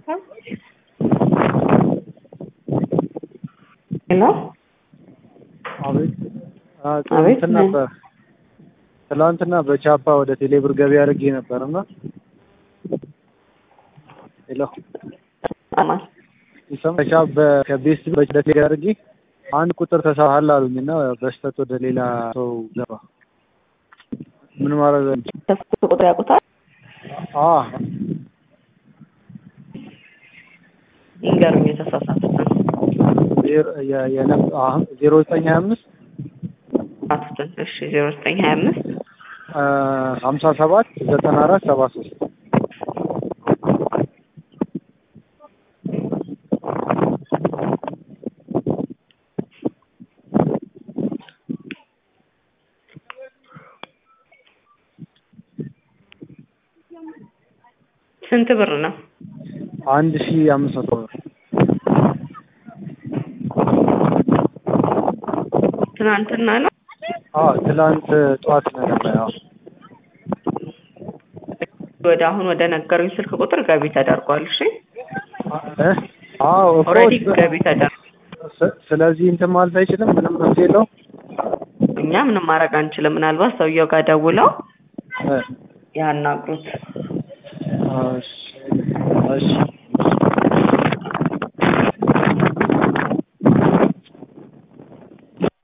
ሄሎ አቤት አ አቤት፣ ትናንትና ምን? በ- ትላንትና በቻፓ ወደ ቴሌብር ገቢ አድርጌ ነበር እና ሄሎ አማን ይሰማል? በቻ- በ- ከቤስት ወደ ቴሌ አድርጌ አንድ ቁጥር ተሳሃል አሉኝ እና በስተት ወደ ሌላ ሰው ገባ። ምን ማድረግ ከስልክ ቁጥር ያውቁታል? አ ይንገሩኝ የተሳሳቱትን ዜሮ የ- የነ- አሁን ዜሮ ዘጠኝ ሀያ አምስት አቱትን እሺ ዜሮ ዘጠኝ ሀያ አምስት አ ሀምሳ ሰባት ዘጠና አራት ሰባ ሶስት ስንት ብር ነው? አንድ ሺ አምስት መቶ ብር ትናንትና ነው። አ ትላንት ጠዋት ነው ነበር ያው ወደ አሁን ወደ ነገሩኝ ስልክ ቁጥር ገቢ ተደርጓል። እሺ እ አዎ እኮ ኦልሬዲ ስ- ገቢ ተደርጓል። ስ- ስለዚህ እንትን ማለት አይችልም ምንም መፍትሄ የለውም እኛ ምንም ማድረግ አንችልም። ምናልባት ሰውየው ጋር ደውለው እ ያናግሩት። እሺ እሺ